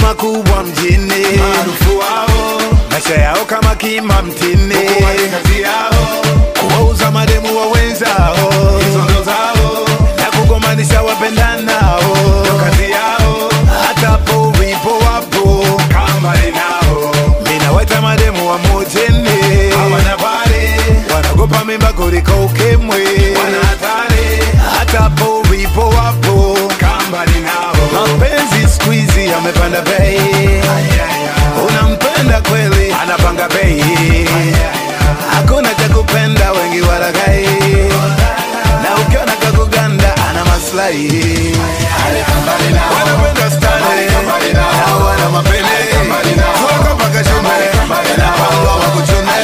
makubwa mjini, maarufu wao maisha yao kama kima mtini, huku wale kazi yao kuwauza mademu wa wenzao hizo ndo zao na kugomanisha wapendanao, ndo kazi yao hata po wipo wapo kama ninao minaweta mademu wa mujini, hawana pale wanagopa mimba kuliko ukimwi, wana hatari hata po wipo wapo kama ninao mapenzi siku hizi yamepanda bei, unampenda kweli, anapanga bei, hakuna cha kupenda, wengi walagai, na ukiona kakuganda ana maslahi, wanapenda stare na wana mapende, kuwaka mpaka shume na pango wa kuchune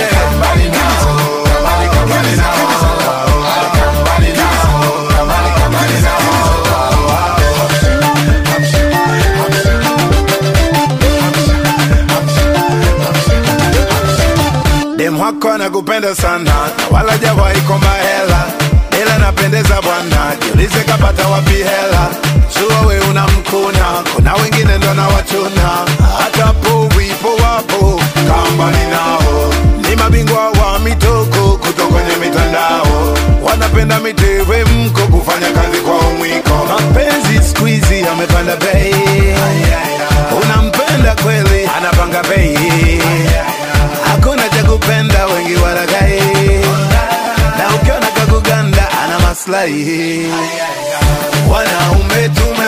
Dem wako anakupenda sana na wala jawahi komba hela, ila napendeza bwana, jiulize kapata wapi hela. Jua we unamkuna, kuna wengine ndo na wachuna, hata po wipo wapo kamba ninao, ni mabingwa wa mitoko kutoka kwenye mitandao, wanapenda mitewe mko kufanya kazi kwa umwiko. Mapenzi siku hizi yamepanda bei, unampenda kweli, anapanga bei hakuna cha kupenda, wengi walagai, na ukiona kakuganda ana maslahi. Wanaume tume